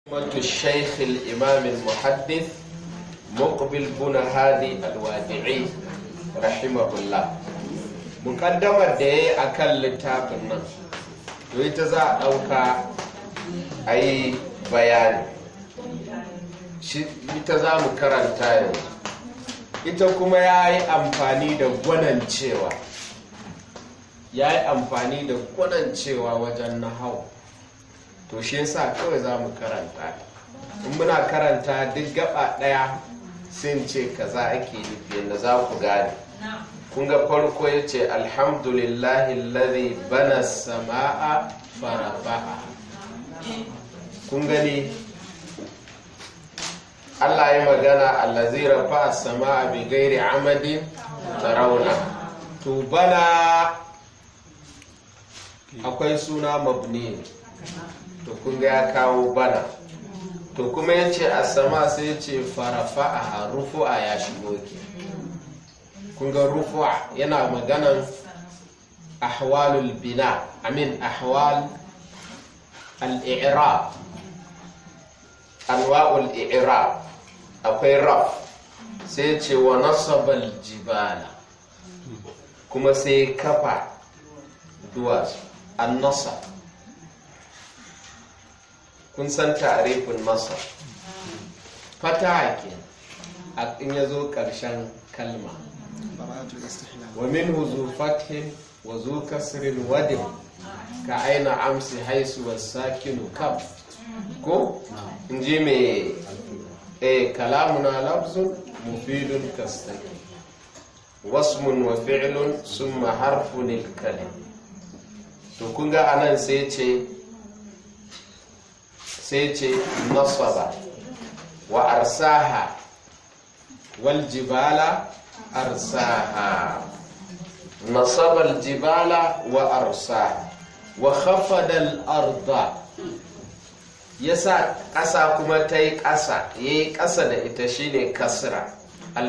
مقدمة الشيخ الإمام المحدث مقبل بن هادي الوادعي رحمه الله مقدمة دي أكل لتابنا ويتزا أوكا أي بيان ita za mu karanta yanzu ita kuma ya yi amfani da gwanancewa ya yi amfani da gwanancewa wajen nahau to shi yasa kawai za mu karanta in muna karanta duk gaba daya sun ce kaza ake nufi yadda za ku gane kun ga farko ya ce alhamdulillahi lalzi bana sama'a farafa'a kun gani allah ya magana allazi rafa sama'a bi gairi amadin tarauna to bana akwai suna mabni to kun ga ya kawo bana to kuma ya ce a sama sai ya ce farafa a rufu'a ya shigo ke kun ga rufu'a yana maganan ahwalul bina amin ahwal al-i'rab anwa'ul i'rab akwai raf sai ce wa nasabal jibala kuma sai kafa duwatsu an nasab kun san tarifin masar fata ke a in ya zo ƙarshen kalma wa min huzu fathin wa zu kasrin wadin ka aina amsi haisu wa sakinu kam ko in ji mai e kalamuna lafzun mufidun kastaki wasmun wa fi'lun summa harfun kalim to kun ga anan sai ce sai ce nasaba wa arsaha wal jibala arsaha nasaba al jibala wa arsaha wa khafada al arda yasa ƙasa kuma ta yi ƙasa ya yi ƙasa da ita shine kasra al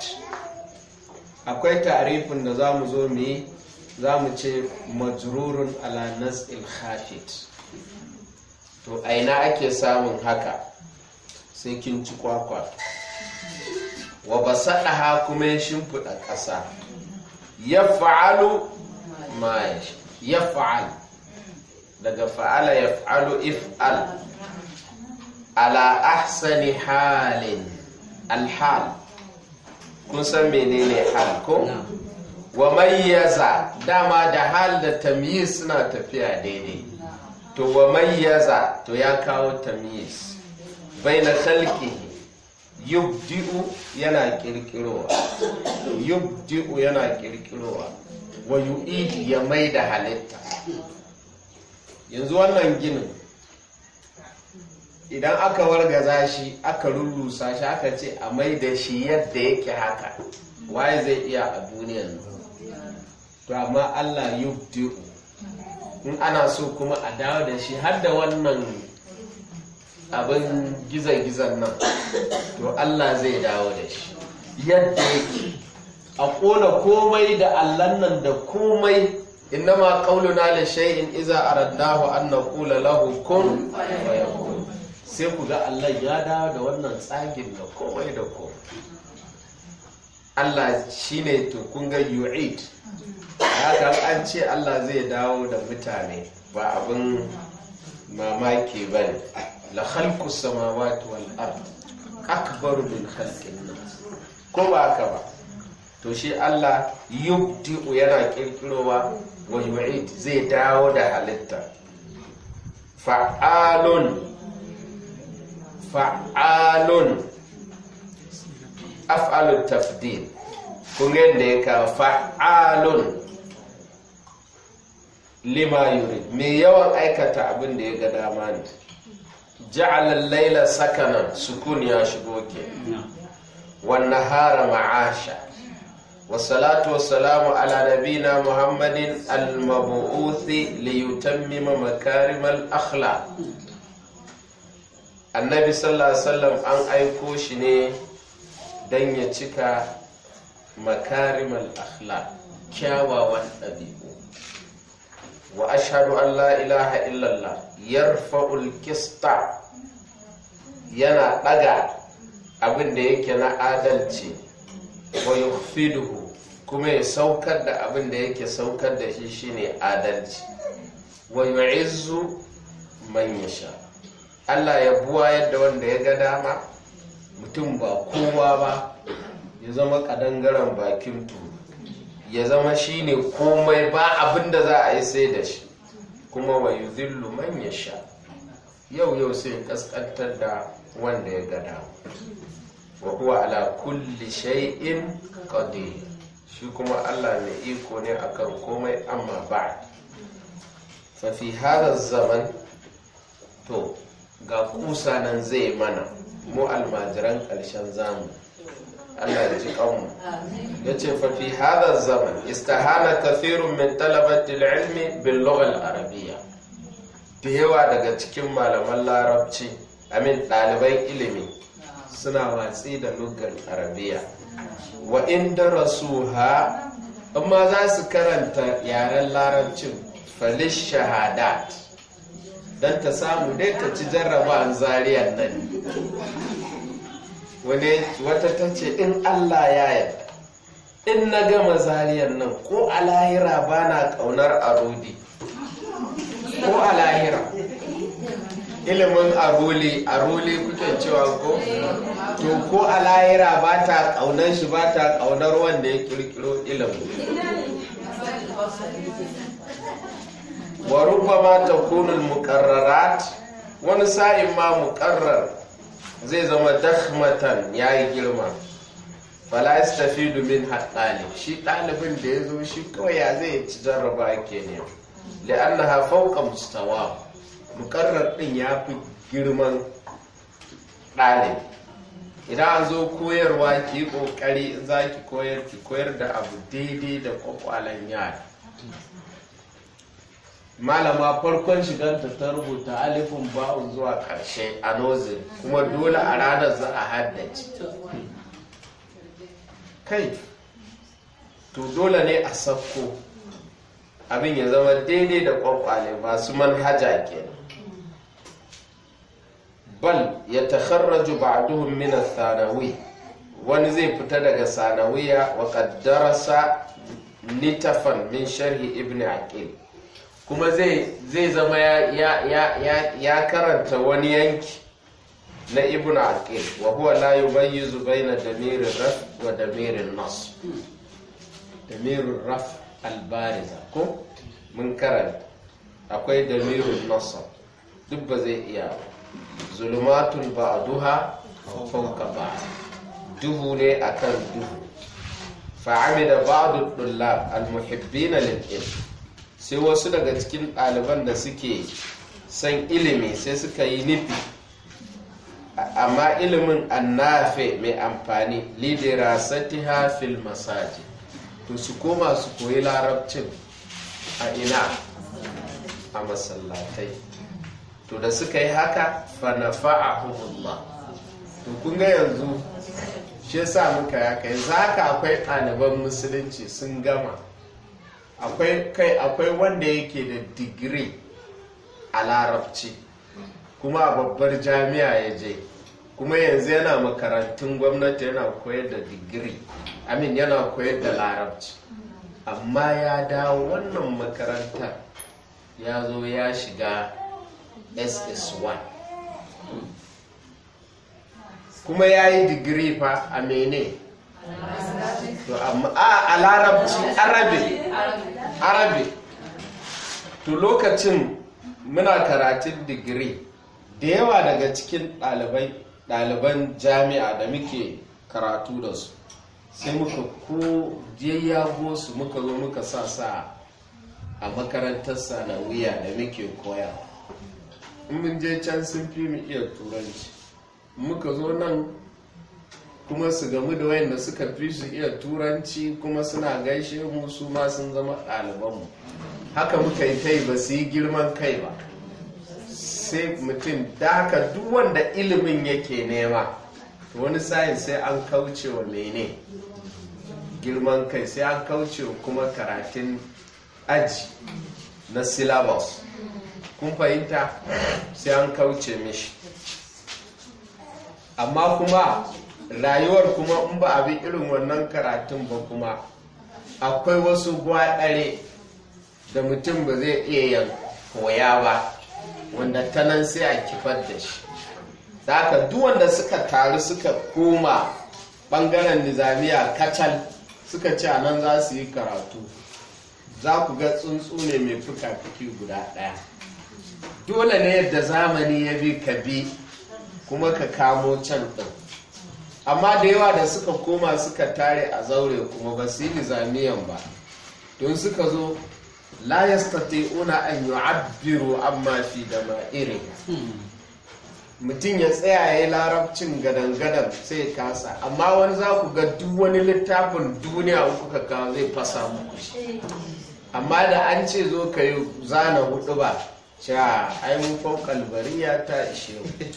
akwai tarifin da za mu zo mu yi za mu ce majrurun ala nas'il khafit to aina ake samun haka sai kin ci kwakwa wa ba ha kuma ya shimfiɗa ƙasa ya fa'alu ma ya fa'al daga fa'ala ya fa'alu if'al ala ahsani halin alhal kun san menene hal ko wa mayyaza dama da hal da tamyiz suna tafiya daidai to wa mayyaza to ya kawo tamyiz baina khalqihi yubdi'u yana kirkirowa yubdi'u yana kirkirowa wa yu'id ya mai da halitta yanzu wannan ginin idan aka wargaza shi aka rurrusa shi aka ce a mai da shi yadda yake haka waye zai iya a duniyan to amma Allah yubdi'u in ana so kuma a dawo da shi har da wannan abin gizan-gizan nan to Allah zai dawo da shi yadda yake a ƙona komai da allan nan da komai innama qauluna la shay'in iza aradnahu an naqula lahu kun fayakun sai ku ga Allah ya dawo da wannan tsagin da komai da komai Allah shine to kun ga yu'id haka an ce Allah zai dawo da mutane ba abin mamaki ba ne la khalqu samawati wal ard akbaru min khalqin nas ko ba haka ba to shi Allah yubdi'u yana kirkirowa wa yu'id zai dawo da halitta fa'alun fa'alun af'alu tafdil kun yadda ya kawo fa'alun lima yurid mai yawan aikata abin da ya ga dama ne ja'alal laila sakanan sukun ya shigo ke wan nahara ma'asha wassalatu wassalamu ala nabina muhammadin al-mabu'uthi li yutammima makarimal akhlaq annabi sallallahu alaihi wasallam an aiko shi ne dan ya cika makarimal akhlaq kyawawan ɗabi'u wa ashhadu an la ilaha illallah yarfa'ul qista yana ɗaga abin da yake na adalci wa yukhfiduhu kuma ya saukar da abin da yake saukar da shi shine adalci wa yu'izzu man yasha Allah ya buwa yadda wanda ya ga dama mutum ba kowa ba ya zama kadangaren bakin turu ya zama shine komai ba abin da za a yi sai da shi kuma wa yuzillu man yasha yau yau sai kaskantar da wanda ya ga dama wa huwa ala kulli shay'in qadir shi kuma Allah mai iko ne akan komai amma ba fa fi hada zaman to ga kusa nan zai mana mu almajiran ƙarshen zamu Allah ya ji kanmu ya ce fa fi hada zaman istahana kathirun min talabati ilmi bil lugha al arabiyya da yawa daga cikin malaman larabci amin ɗaliban ilimi suna watsi da lugar arabiya wa inda rasuha amma za su karanta yaren larabcin falish shahadat don ta samu dai ta ci jarraba zariyar nan wani wata ta ce in allah ya yarda in na gama zariyar nan ko a lahira ba na ƙaunar arodi ko a lahira ilimin aroli aroli kuke cewa ko to ko a lahira ba ta kaunar shi ba ta kaunar wanda ya kirkiro ilimin wa rubbama takunu muqarrarat wani sa'in ma muqarrar zai zama dakhmatan yayi girma fala yastafidu min haqqali shi ɗalibin da ya zo shi kawai ya zai ci jarraba ke ne li'annaha fawqa mustawa mukarrar din ya fi girman ɗalibi idan an zo koyarwa ki yi ƙoƙari in za ki koyar ki koyar da abu daidai da kwakwalen yara malama farkon shiganta ta rubuta alifin ba'un zuwa ƙarshe a nozin kuma dole a ranar za a haddace kai to dole ne a sakko abin ya zama daidai da kwakwale masu manhaja kenan bal ya takharraju ba'duhum min ath-thanawi wani zai fita daga sanawiya wa qaddarasa nitafan min sharhi ibn aqil kuma zai zai zama ya ya ya ya karanta wani yanki na ibn aqil wa huwa la yumayyizu bayna damir raf wa damir nas damir raf al-bariza ko mun karanta akwai damirun nasab duk ba zai iya ba zulumatun ba'duha fawqa ba'd duhu ne akan duhu fa'amida ba'du dullab almuhibbin lil ilm sai wasu daga cikin ɗaliban da suke son ilimi sai suka yi nufi amma ilimin annafe mai amfani lidirasatiha fil masaji to su koma su koyi larabcin a ina a masallatai to da suka yi haka fanafa'ahumullah to kun ga yanzu shi yasa muka ya kai zaka akwai ɗaliban musulunci sun gama akwai kai akwai wanda yake da digiri a larabci kuma a babbar jami'a ya je kuma yanzu yana makarantun gwamnati yana koyar da digiri amin yana koyar da larabci amma ya dawo wannan makarantar ya zo ya shiga ss1 kuma ya yi digiri fa a mene to amma a larabci arabi arabi to lokacin muna karatun digiri da yawa daga cikin ɗaliban jami'a da muke karatu da su sai muka ko jayyago su muka zo muka sa sa a makarantar sanawiya da muke koya in mun je can sun fi mu iya turanci muka zo nan kuma su gamu da wayanda suka fi su iya turanci kuma suna gaishe mu su ma sun zama ɗalibanmu haka muka yi kai ba su yi girman kai ba sai mutum da haka duk wanda ilimin yake nema to wani sayin sai an kauce wa mene girman kai sai an kauce wa kuma karatun aji na syllabus kun fahimta sai an kauce mishi amma kuma rayuwar kuma in ba a bi irin wannan karatun ba kuma akwai wasu gwaɗare da mutum ba zai iya yin koya ba wanda ta nan sai a kifar da shi da haka duk wanda suka taru suka koma ɓangaren nizamiya kacal suka ce a nan za su yi karatu za ku ga tsuntsu ne mai fuka-fuki guda ɗaya dole ne yadda zamani ya bi ka bi kuma ka kamo can ɗin amma da yawa da suka koma suka tare a zaure kuma ba su yi nizamiyan ba don suka zo la yastati'una an yu'abbiru amma fi da ma'iri mutum ya tsaya ya yi larabcin gadan-gadan sai kasa amma wani za ku ga duk wani littafin duniya kuka kawo zai fasa muku shi amma da an ce zo ka yi zana hudu ba cewa ai mun faukal bariya ta ishe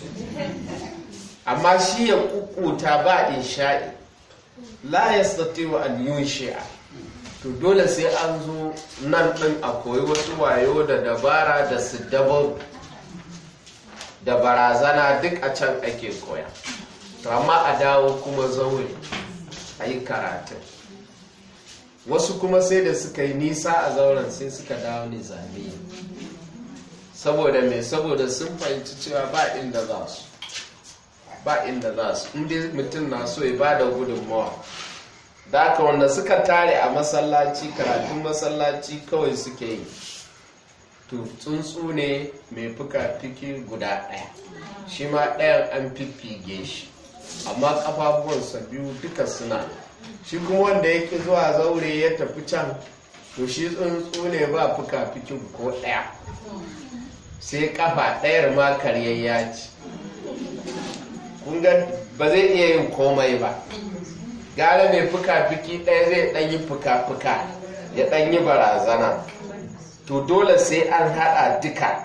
amma shi ya kukuta ba in sha'i la ya wa an yun shi'a to dole sai an zo nan ɗin a koyi wasu wayo da dabara da su dabaru da barazana duk a can ake koya to amma a dawo kuma zaure a yi karatun wasu kuma sai da suka yi nisa a zauren sai suka dawo nizamiya saboda mai saboda sun fahimci cewa ba inda za su ba inda za su inda mutum na so ya ba da gudunmawa da aka wanda suka tare a masallaci karatun masallaci kawai suke yi to tsuntsu ne mai fuka-fiki guda ɗaya shi ma ɗayan an fiffige shi amma ƙafafuwansa biyu duka suna shi kuma wanda yake zuwa zaure ya tafi can to shi tsuntsu ne ba fuka-fikin ko ɗaya sai kafa ɗayar ma karyayya ce kun ga ba zai iya yin komai ba gara mai fuka-fiki ɗaya zai ɗanyi fuka-fuka ya ɗanyi barazana to dole sai an haɗa duka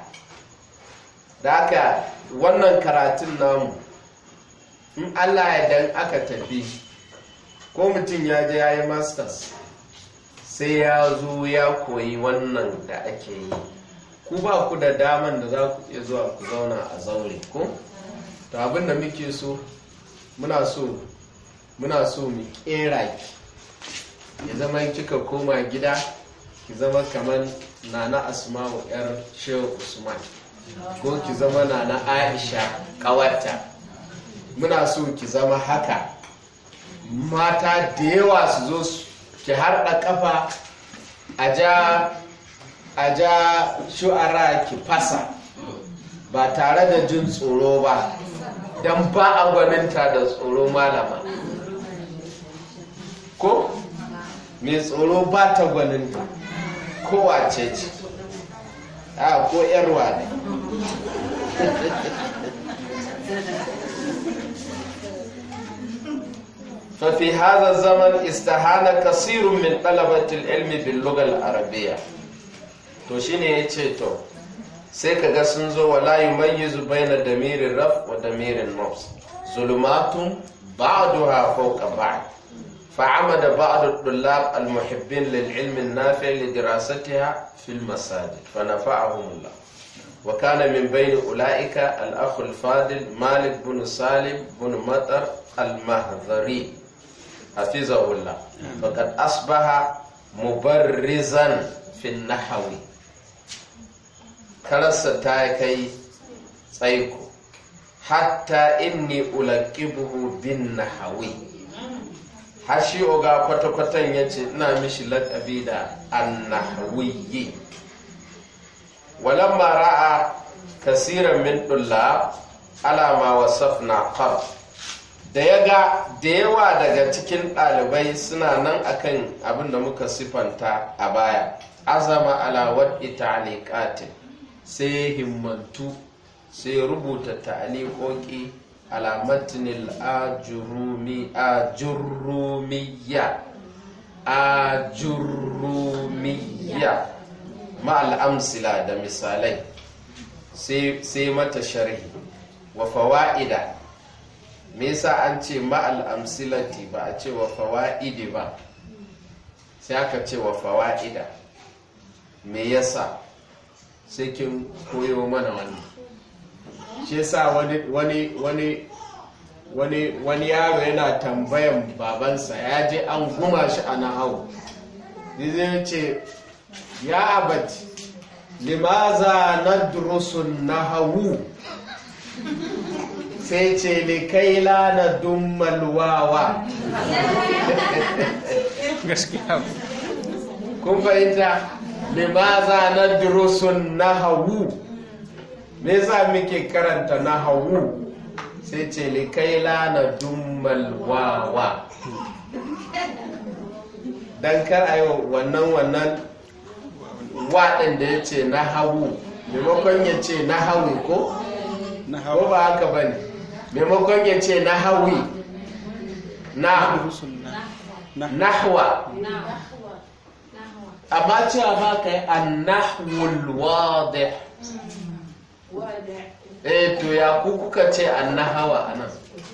da haka wannan karatun namu in allah ya dan aka tafi ko mutum ya je ya yi masters sai ya zo ya koyi wannan da ake yi ku ba ku da daman da za ku iya zuwa ku zauna a zaure ko to abin da muke so muna so muna so mu kera ki ya zama kika koma gida ki zama kamar nana asma'u yar shehu usman ko ki zama nana aisha kawarta muna so ki zama haka mata da yawa su zo ki harɗa kafa a ja a ja shu'ara ki fasa ba tare da jin tsoro ba don ba a gwaninta da tsoro malama ko mai tsoro ba ta gwaninta kowace ce a ko yarwa ne ففي هذا الزمن استهان كثير من طلبة العلم باللغة العربية to shine ya ce to sai ka ga sun zo wala yumayyizu baina damirin raf wa damirin nafs zulumatun ba'duha fawqa ba'd فعمد بعض الطلاب المحبين للعلم النافع لدراستها في المساجد فنفعهم الله وكان من بين أولئك الأخ الفاضل مالك بن سالم بن مطر المهذري حفظه الله فقد أصبح مبرزا في النحو kararsa ta kai tsaiko hatta inni ulaqibuhu bin nahawi har shi oga kwata-kwatan ya ce ina mishi laƙabi da annahawiyyi walamma ra'a kasiran min ɗulla alama wasafna qab da ya ga da yawa daga cikin ɗalibai suna nan akan abin da muka sifanta a baya azama ala wad'i ta'liqatin sai himmantu sai rubuta ta'liqoqi ala matnil ajurumi ajurumiyya ajurumiyya ma al'amsila da misalai sai mata sharhi wa fawa'ida me yasa an ce ma al'amsilati ba a ce wa fawa'idi ba sai aka ce wa fawa'ida me yasa sai kin koyo mana wani shi yasa wani wani wani wani wani yaro yana tambayan babansa ya je an guma shi a nahawu zai ce ya abati limaza nadrusun nahawu sai ce likaila na dummal wawa gaskiya kun fahimta limaza na durusun nahawu me yasa muke karanta nahawu sai ce likaila na dummal wawa dan kar a yi wannan wannan waɗin da ya ce nahawu maimakon ya ce nahawi ko na ko hawa ba haka ba ne maimakon ya ce nahawi na rusul na na nahwa amma cewa ba ka yi annahwul wadih eh to ya ku kuka ce annahawa anan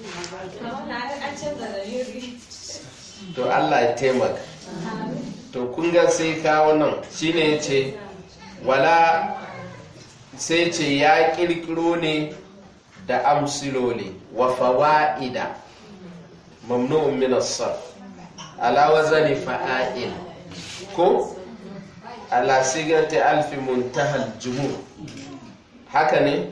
to Allah ya taimaka to kun ga sai kawo nan shine yace wala sai ce ya kirkiro ne da amsiloli wa fawaida mamnu'un min as-sarf ala wazani fa'il ko ala sigati alfi muntaha al-jumur haka ne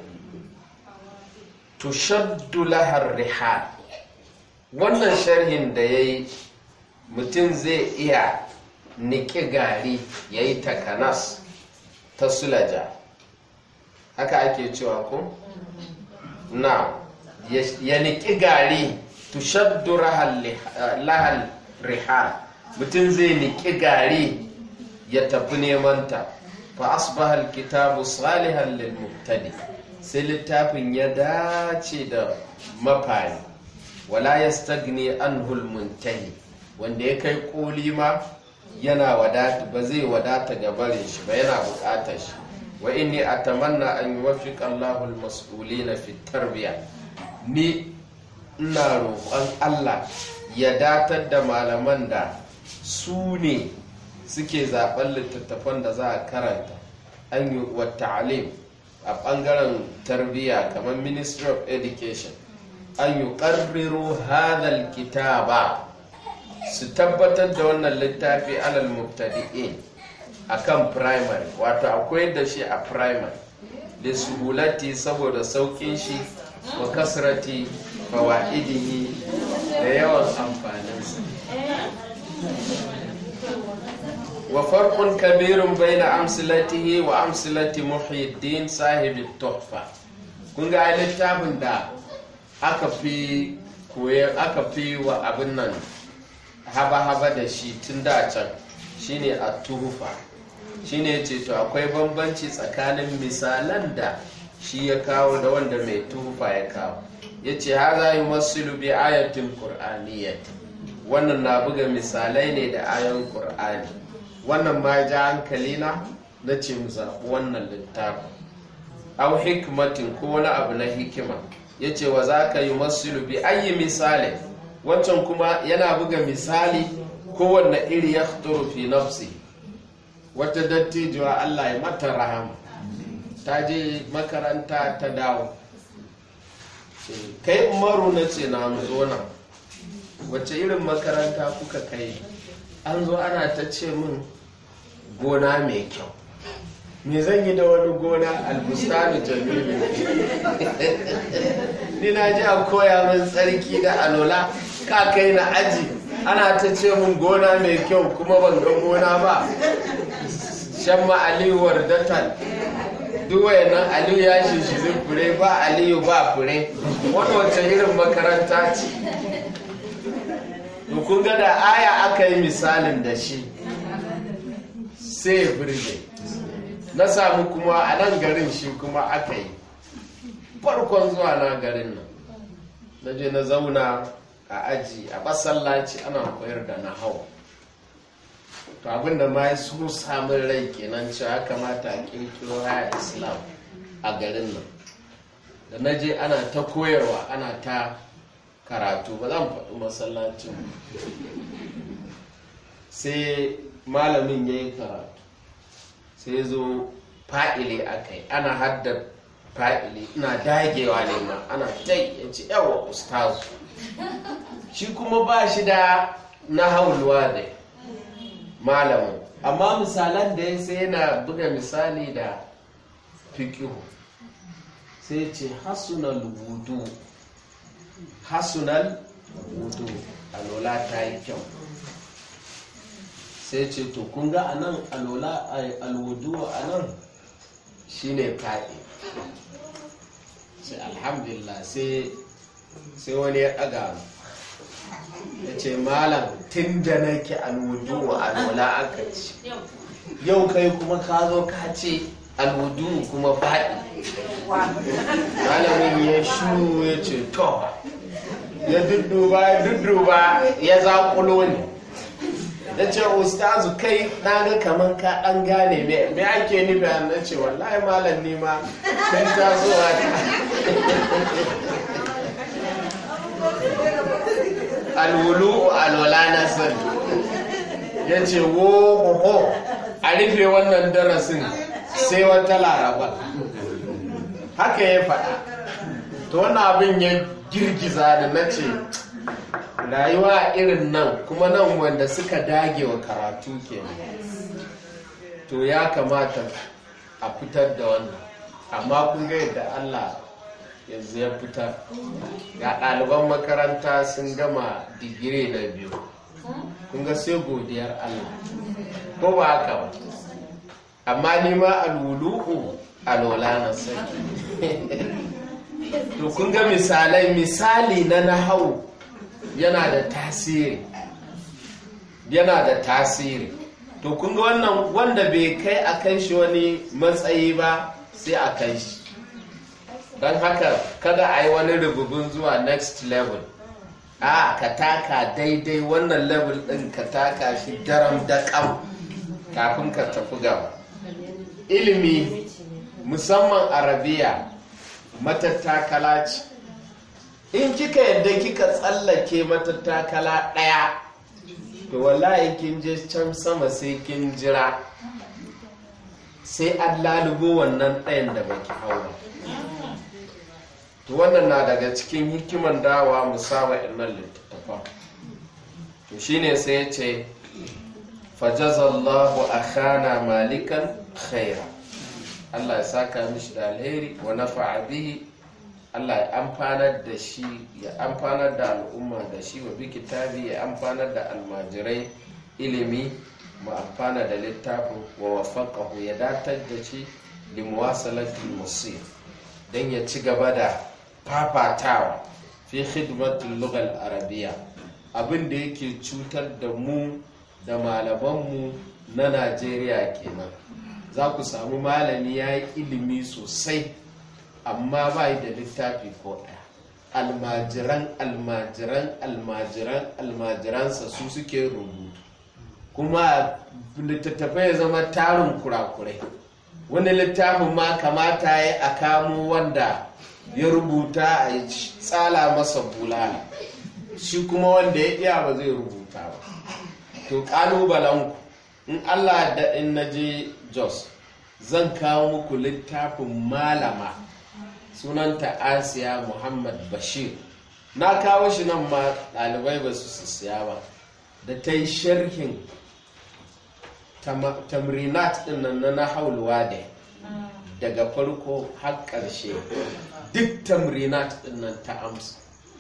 tushaddu laha ar-rihal wannan sharhin da yayi mutum zai iya niƙi gari ya yi takanas ta sulaja haka ake cewa ko? na ya niƙi gari tushaddu lahal rihal mutum zai niƙi gari ya tafi nemanta fa asbahal kitabu salihan lil mubtadi sai littafin ya dace da mafari wala yastagni anhu al muntahi wanda ya kai koli ma yana wadata ba zai wadata ga barin shi ba yana bukatar shi wa inni atamanna an yuwaffiqa Allahu al-mas'ulina fi tarbiya ni ina roƙon Allah ya datar da malaman da su ne suke zaben littattafan da za a karanta an yi wa ta'alim a ɓangaren tarbiyya kamar ministry of education an yi ƙarriro hadal kitaba su tabbatar da wannan littafi alal mubtadi'in akan primary wato akwai da shi a primary da suhulati saboda saukin shi wa kasrati fawaidihi da yawan amfaninsa wa farqun kabirun baina amsilatihi wa amsilati muhyiddin sahibi tuhfa kun ga littafin da aka fi koyar aka fi wa abin nan haba-haba da shi tun da can shine a tuhufa shine ce to akwai bambanci tsakanin misalan da shi ya kawo da wanda mai tuhufa ya kawo ya ce haza yi masilu bi ayatin ƙur'aniyyati wannan na buga misalai ne da ayon ƙur'ani wannan ma ja hankali na na ce mu zaɓi wannan littafin au hikmatin ko wani abu na hikima ya ce wa za ka yi masilu bi ayi misali wancan kuma yana buga misali kowanne iri ya fi nafsi wata dattijuwa Allah ya mata rahama ta je makaranta ta dawo kai umaru na ce na zo nan wacce irin makaranta kuka kai an zo ana ta ce min gona mai kyau me zan yi da wani gona albustani jamilu ni na ji a koya min tsarki da alola ka kai na aji ana ta ce min gona mai kyau kuma ban ga gona ba shan ma aliyu wardatan duk wayannan aliyu ya shishirin fure ba aliyu ba fure wani wacce irin makaranta ce kun ga da aya aka yi misalin da shi sai birge na samu kuma a nan garin shi kuma aka yi farkon zuwa na garin nan na je na zauna a aji a masallaci ana koyar da na hau to abinda ma ya so samun rai kenan cewa kamata a kirkiro haya islam a garin nan da na je ana ta koyarwa ana ta karatu ba zan faɗi masallacin sai malamin ya yi karatu sai zo fa'ile aka yi ana haddar fa'ili ina dagewa ne ma ana tai ya ce yawa ustazu shi kuma ba shi da na haulwa da malamin amma misalan da ya sai yana buga misali da fikihu sai ce hasunal wudu hasunal wudu alola ta yi kyau sai ce to kun ga anan alola alwudu anan shine fa'i sai alhamdulillah sai sai wani ya ɗaga ya ce malam tun da nake alwudu alola aka ci yau kai kuma ka zo ka ce alwudu kuma fa'i malamin ya shu ya ce to ya dudduba ya dudduba ya zaƙulo ne ya ce ustazu kai na ga kaman ka ɗan gane me ake nufi a na ce wallahi malam ni ma sun tasowa ta alwulu alwala na sani ya ce wo ho a rufe wannan darasin sai wata laraba haka ya faɗa to wannan abin ya girgiza da na ce rayuwa irin nan kuma nan wanda suka dage wa karatu ke to ya kamata a fitar da wannan amma kun ga yadda allah yanzu ya fitar ga ɗaliban makaranta sun gama digiri na biyu kun ga sai godiyar allah ko ba haka ba amma ni ma alwulu'u alwala na sani to kun ga misalai misali na nahau yana da tasiri yana da tasiri to kun ga wannan wanda bai kai a kai shi wani matsayi ba sai a kai shi don haka kada a yi wani rububin zuwa next level a ka taka daidai wannan level din ka taka shi daram da kam kafin ka tafi gaba ilimi musamman arabiya matattakala ce in kika yadda kika tsallake matattakala ɗaya to wallahi kin je can sama sai kin jira sai an lalubo wannan ɗayan da baki hau to wannan na daga cikin hikiman dawa musaba innan littattafa to shine sai ya ce fajazallahu akhana malikan khaira Allah ya saka mishi da alheri wa nafa'a bihi Allah ya amfanar da shi ya amfanar da al'umma da shi wa bi kitabi ya amfanar da almajirai ilimi mu amfana da littafin wa wafaqahu ya datar da shi li muwasalatil musir dan ya ci gaba da fafatawa fi khidmatul lughal arabiyya abin da yake cutar da mu da malamanmu na Najeriya kenan za ku samu malami ya yi ilimi sosai amma ba da littafi ko ɗaya almajiran almajiran almajiran almajiransa su suke rubutu kuma littattafai ya zama tarin kurakurai wani littafin ma kamata ya a kamo wanda ya rubuta a tsala masa bulala shi kuma wanda ya iya ba zai rubuta ba to ƙalubalenku in allah da in na je jos zan kawo muku littafin malama sunanta asiya muhammad bashir na kawo shi nan ma ɗalibai ba su siya ba da ta yi sharhin tamrinat ɗin nan na nahaulwa da daga farko har ƙarshe duk tamrinat ɗin nan ta amsa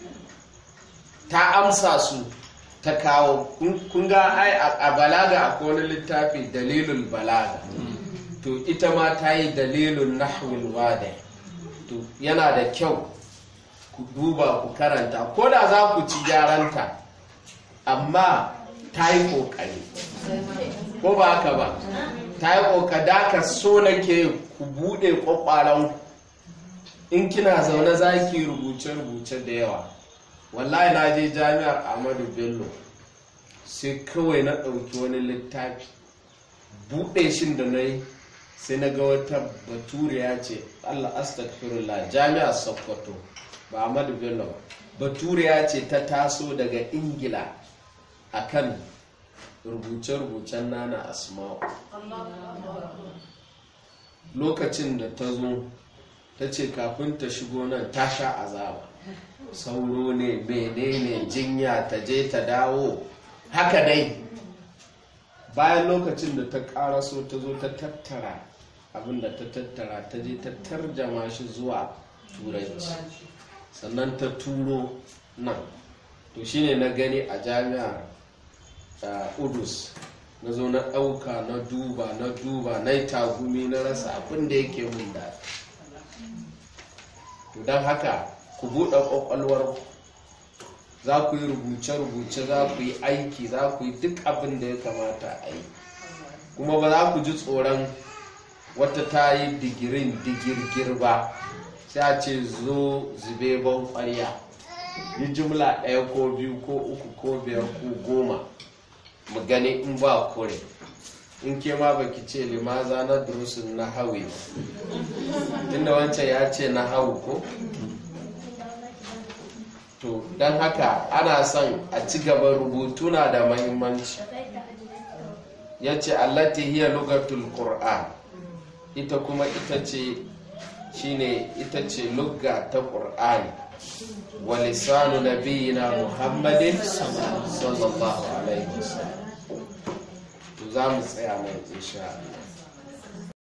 ta amsa su ta kawo kun ga ai a balaga akwai wani littafi dalilul balaga to ita ma ta yi dalilun nahwul wada to yana da kyau ku duba ku karanta ko da za ku ci gyaranta amma ta yi ƙoƙari ko ba haka ba ta yi ƙoƙada ka so nake ku buɗe ƙwaƙwaran in kina zaune za ki rubuce-rubuce da yawa wallahi na je jami'ar ahmadu bello sai kawai na ɗauki wani littafi buɗe shin da na yi sai na ga wata baturiya ce allah astagfirullah jami'ar sokoto ba ahmadu bello ba baturiya ce ta taso daga ingila akan rubuce-rubucen nana asma'u lokacin da ta zo ta ce kafin ta shigo nan ta sha azaba sauro ne menene jinya ta je ta dawo haka dai bayan lokacin da ta karaso ta zo ta tattara abinda ta tattara ta je ta tarjama shi zuwa turanci sannan ta turo nan to shine na gani a jami'ar uh, udus na zo na ɗauka na duba na duba na yi tagumi na rasa abin da yake mun daɗi to don haka ku buɗe ƙwaƙwalwar za ku yi rubuce-rubuce za ku yi aiki za ku yi duk abin da ya kamata a yi kuma ba za ku ji tsoron wata ta yi digirin digirgir ba sai a ce zo zube ban ƙwarya yi jumla ɗaya ko biyu ko uku ko biyar ko goma mu gani in ba kore in ke ma baki ce limaza na durusun na hawi inda wancan ya ce na hawu ko to don haka ana son a ci gaba rubutu na da mahimmanci ya ce allati hiya lugatul qur'an ita kuma ita ce shine ita ce lugga ta qur'ani wa lisanu nabiyina muhammadin sallallahu alaihi wasallam to za mu tsaya mai insha Allah